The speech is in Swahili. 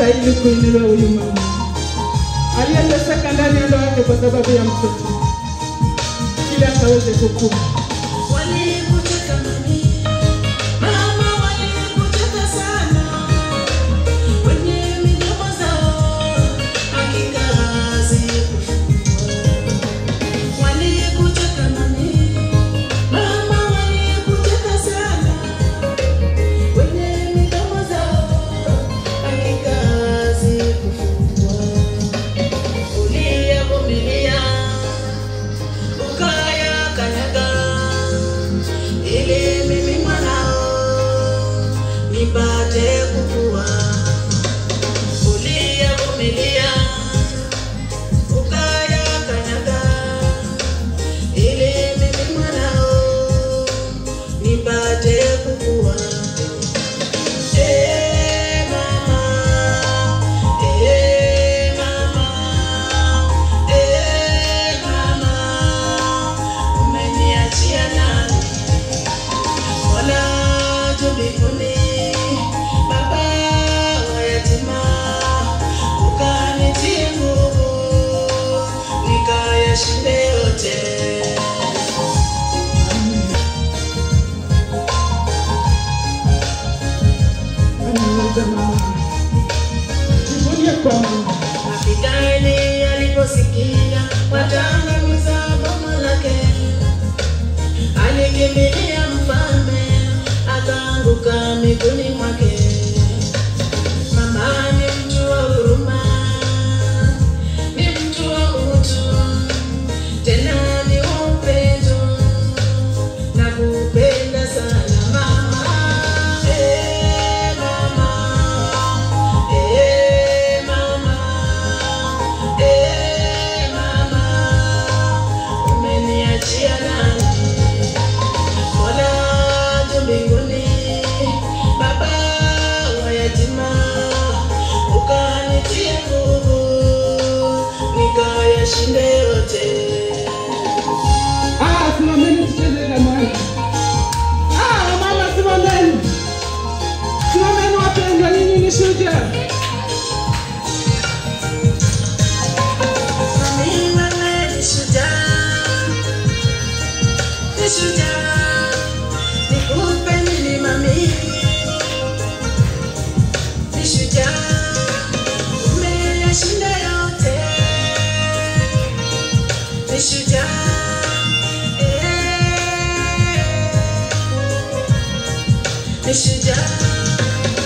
anastahili kuinuliwa huyu mama aliyeteseka ndani ya ndoa yake kwa sababu ya mtoto, ili akaweze kukua. Walikutaka mami, mama walikutaka sana, kwenye midomo zao hakika hazikufungwa. Walikutaka mami, mama walikutaka sana, kwenye midomo zao hakika hazikufungwa. Uliyavumilia ukaya kanyaga ili mimi mwanao nipate kukua. Uliyavumilia ukaya kanyaga ili mimi mwanao nipate kukua. Eh, mama, eh, mama, eh, mama, umeniachia nani? Mola juu mbinguni, baba wa yatima, ukanitie nguvu, nikayashinde yote. Anaweza mama, jivunie kwa Mungu. Abigaili aliposikia watangamiza boma lake, alikimbilia mfalme, akaanguka miguuni mwake. Mama ni mtu wa huruma, ni mtu wa utu, tena ni wa upendo, na kupenda sana mama. Eh, mama, eh, mama, eh, mama, umeniachia nani? Mola juu mbinguni, baba wa yatima, ukanitie nguvu, nikayashinde yote. Ah, simameni tucheze jamani. Ah, wamama simameni. Simameni wapendwa, nyinyi ni shujaa. Mami wewe ni shujaa, ni shujaa, nikupe nini mami? Ni shujaa, umeyashinda yote. Ni shujaa, eh, ni shujaa.